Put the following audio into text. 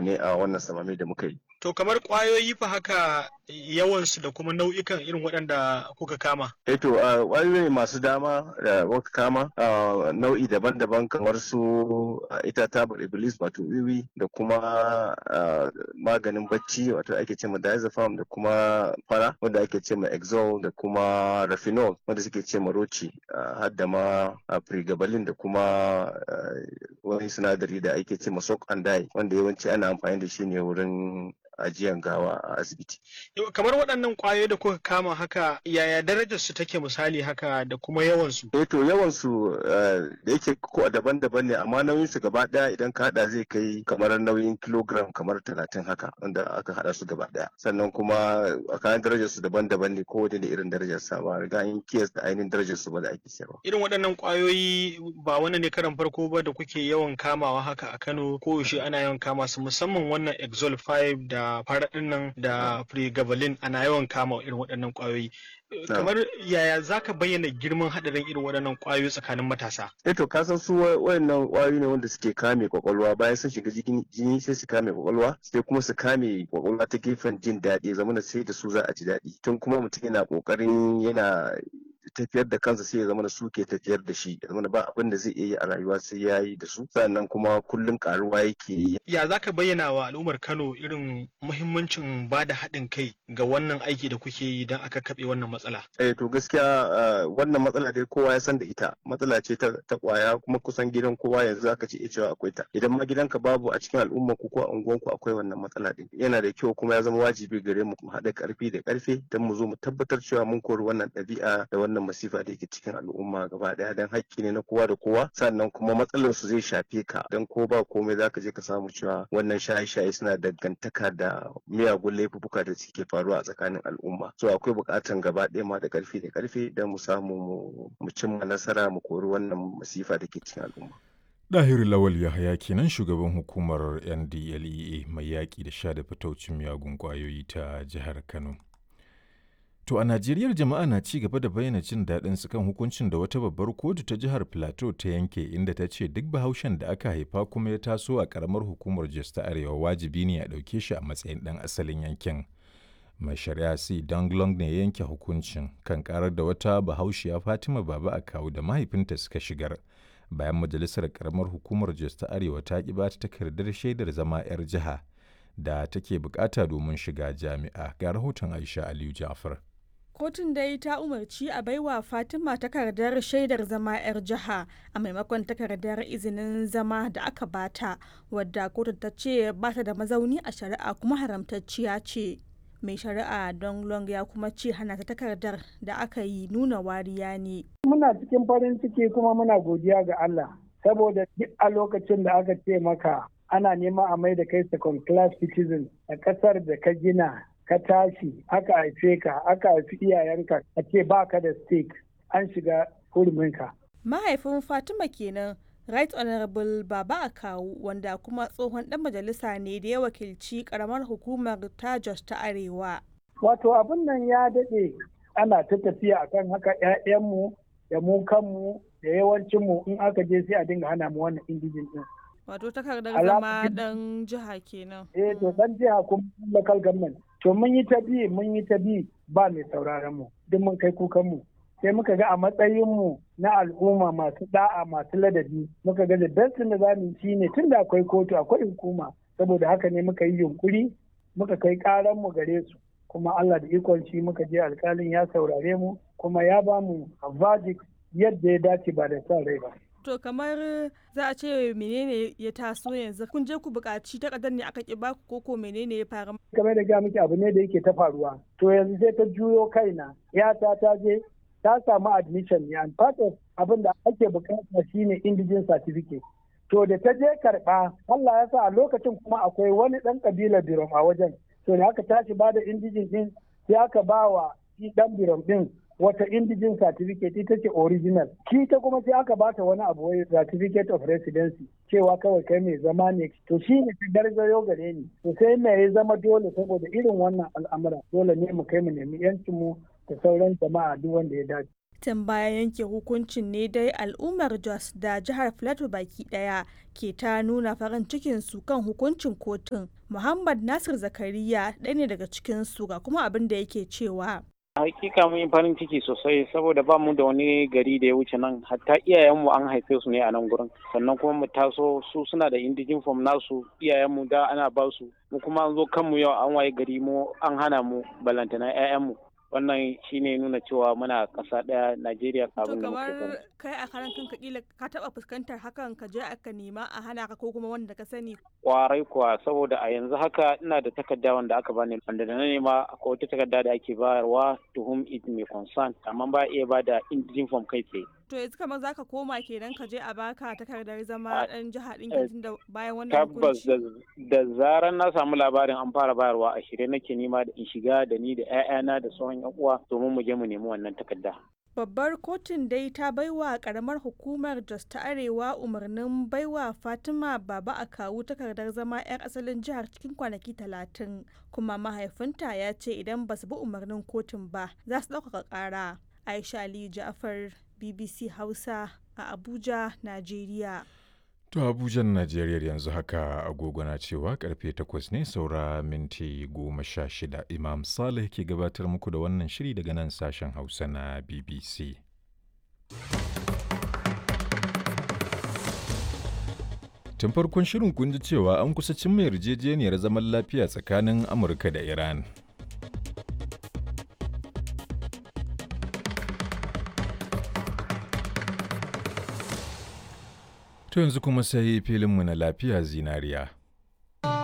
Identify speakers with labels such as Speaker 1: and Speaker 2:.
Speaker 1: uku ne a wannan samami da muka yi
Speaker 2: To kamar ƙwayoyi fa haka yawansu da kuma nau'ikan irin waɗanda kuka kama.
Speaker 1: Eh to ƙwayoyi masu dama da muka kama nau'i daban-daban kamar su ita tabar iblis wato wiwi da kuma maganin bacci wato ake ce ma diazepam da kuma fara wanda ake ce ma exol da kuma rafinol wanda suke ce ma roci har da ma pregabalin da kuma wani sinadari da ake ce ma sok and wanda yawanci ana amfani da shi ne wurin ajiyan gawa a asibiti.
Speaker 2: Kamar waɗannan ƙwayoyi da kuka kama haka yaya darajar su take misali haka da kuma yawan su?
Speaker 1: Eh to yawan su da yake ko daban-daban ne amma nauyin su gaba ɗaya idan ka haɗa zai kai kamar nauyin kilogram kamar talatin haka wanda aka haɗa su gaba ɗaya. Sannan kuma a kayan darajar su daban-daban ne kowane da irin darajar sa ba riga in kiyas da ainihin darajar su ba da ake sayarwa.
Speaker 2: Irin waɗannan ƙwayoyi ba wannan ne karan farko ba da kuke yawan kamawa haka a Kano ko yaushe ana yawan kama su musamman wannan Exol 5 da faraɗin nan da pregabalin ana yawan kama irin waɗannan ƙwayoyi kamar yaya za ka bayyana girman haɗarin irin waɗannan ƙwayoyi tsakanin matasa
Speaker 1: eh to kasan su waɗannan ƙwayoyi ne wanda suke kame kwakwalwa bayan sun shiga jini sai su kame kwakwalwa sai kuma su kame kwakwalwa ta gefen jin daɗi zamana sai da su za a ji daɗi tun kuma mutum yana ƙoƙarin yana tafiyar da kansa sai ya zama da su ke tafiyar da shi ya zama ba abin da zai iya yi a rayuwa sai ya yi da su sannan kuma kullum karuwa yake yi.
Speaker 2: Ya za ka bayyana wa al'ummar Kano irin muhimmancin ba da haɗin kai ga wannan aiki da kuke yi don aka kaɓe wannan matsala?
Speaker 1: Eh to gaskiya wannan matsala dai kowa ya san da ita matsala ce ta kwaya kuma kusan gidan kowa yanzu aka ce cewa akwai ta idan ma gidanka babu a cikin al'umma ku ko a unguwanku akwai wannan matsala din yana da kyau kuma ya zama wajibi gare mu mu haɗa ƙarfi da ƙarfe don mu zo mu tabbatar cewa mun kori wannan ɗabi'a da wannan masifa da yake cikin al'umma gaba daya dan hakki ne na kowa da kowa sannan kuma matsalar su zai shafe ka dan ko ba komai zaka je ka samu cewa wannan shaye-shaye suna dangantaka da miyagun laifuka da suke faruwa a tsakanin al'umma so akwai bukatan gaba ɗaya ma da karfi da karfe dan mu samu mu cimma nasara mu kori wannan masifa da ke cikin al'umma
Speaker 3: Dahiru Lawal Yahaya kenan shugaban hukumar NDLEA mai yaƙi da sha da fitaucin miyagun ƙwayoyi ta jihar Kano. To a Najeriya jama'a na ci gaba da bayyana jin daɗin su kan hukuncin da wata babbar kotu ta jihar Plateau ta yanke inda ta ce duk bahaushen da aka haifa kuma ya taso a ƙaramar hukumar Jos ta Arewa wajibi ne a ɗauke shi a matsayin ɗan asalin yankin. Mai shari'a C. Danglong ne ya yanke hukuncin kan ƙarar da wata bahaushiya Fatima Baba a kawu da mahaifinta suka shigar. Bayan majalisar ƙaramar hukumar Jos ta Arewa ta ƙi ba ta takardar shaidar zama 'yar jiha da take bukata domin shiga jami'a ga rahoton Aisha Aliyu Jafar.
Speaker 4: kotun dai ta umarci a baiwa fatima takardar shaidar zama 'yar jiha a maimakon takardar izinin zama da aka bata wadda kotun ta ce bata da mazauni a shari'a kuma haramtacciya ce mai shari'a don long ya kuma ce hana ta takardar da aka yi nuna wariya ne
Speaker 5: muna cikin farin ciki kuma muna godiya ga allah saboda duk a lokacin da aka ce maka ana neman a mai da kai second class citizen a kasar da ka gina ka tashi aka haife ka aka haifi iyayenka a ce ba ka da stake an shiga huruminka.
Speaker 4: mahaifin fatima kenan right honorable baba akawu wanda kuma tsohon dan majalisa ne da ya wakilci karamar hukumar ta jos ta arewa
Speaker 5: wato abin nan ya daɗe ana ta tafiya akan haka 'ya'yanmu da mu kanmu da yawancinmu in aka je sai a dinga hana mu wannan indijin din
Speaker 4: wato takardar zama dan jiha kenan
Speaker 5: eh to dan jiha kuma local government to mun yi ta bi mun yi ta bi ba mai sauraron mu duk mun kai kukan mu sai muka ga a matsayin mu na al'umma masu da'a masu ladabi muka ga da dastin da zamu yi ne tunda akwai kotu akwai hukuma saboda haka ne muka yi yunkuri muka kai karan mu gare su kuma Allah da ikon shi muka je alkalin ya saurare mu kuma ya ba mu verdict yadda ya dace ba da son rai ba
Speaker 4: To kamar za a ce menene ya taso yanzu kun je ku buƙaci takardar ne aka ki baku koko menene ya faru.
Speaker 5: Kamar da ga miki abu ne da yake ta faruwa. To yanzu sai ta juyo kaina. Yata ta je ta samu admission ne and part of abin da ake buƙata shine indigenous certificate. To da ta je karɓa Allah ya sa a lokacin kuma akwai wani ɗan ƙabilar Birom a wajen. To da aka tashi ba da indijin ɗin sai aka ba wa shi ɗan Birom ɗin wata indijin certificate ita ce original ki ta kuma sai aka bata wani abu wai certificate of residency cewa kawai kai mai zama ne to shi ne ta garzayo gare ni to sai me ya zama dole saboda irin wannan al'amura dole ne mu kai mu nemi yancin mu da sauran jama'a duk wanda ya dace
Speaker 4: tun bayan yanke hukuncin ne dai al'ummar jos da jihar plateau baki daya ke ta nuna farin cikin su kan hukuncin kotun muhammad nasir zakariya ɗaya ne daga cikin su ga kuma abin da yake cewa
Speaker 6: hakika mun yi farin ciki sosai saboda ba mu da wani gari da ya wuce nan hatta iyayenmu an haife su ne a nan gurin sannan kuma mu taso su suna da indijin form nasu iyayenmu da ana ba su mu kuma an zo kanmu yau an waye gari mu an hana mu balantana 'ya'yanmu wannan shine nuna cewa muna ƙasa ɗaya Najeriya
Speaker 4: to
Speaker 6: kabin da
Speaker 4: kamar
Speaker 6: muke
Speaker 4: kai a karan kanka kila ka taba fuskantar hakan ka je aka nema a hana ka ko kuma wanda ka sani
Speaker 6: kwarai kuwa saboda a yanzu haka ina da takarda wanda aka bani wanda da na nema akwai wata takarda da ake bayarwa to whom it may concern amma ba iya ba da indijin form kai tsaye
Speaker 4: to yanzu kamar zaka koma kenan ka je a baka takardar zama
Speaker 6: A-
Speaker 4: dan jiha ɗin
Speaker 6: eh,
Speaker 4: tun da bayan wannan
Speaker 6: tabbas
Speaker 4: hukunci
Speaker 6: da, da zarar na samu labarin an fara bayarwa a shirye nake nema da in shiga da ni da 'ya'yana da sauran 'yan uwa domin mu je mu nemi wannan takarda
Speaker 4: Babbar kotun dai ta baiwa karamar hukumar Jos ta Arewa umarnin baiwa Fatima Baba a kawu takardar zama 'yar asalin jihar cikin kwanaki talatin kuma mahaifinta ya ce idan ba su bi umarnin kotun ba za su ɗaukaka ƙara. Aisha Ali Ja'far BBC Hausa a Abuja, Najeriya.
Speaker 3: To Abujan Najeriya yanzu haka agogo na cewa karfe takwas ne saura minti goma sha shida Imam Saleh ke gabatar muku da wannan shiri daga nan sashen Hausa na BBC. Tun farkon shirin kun ji cewa an kusa cimma yarjejeniyar zaman lafiya tsakanin Amurka da Iran. To yanzu kuma sai filinmu na lafiya zinariya.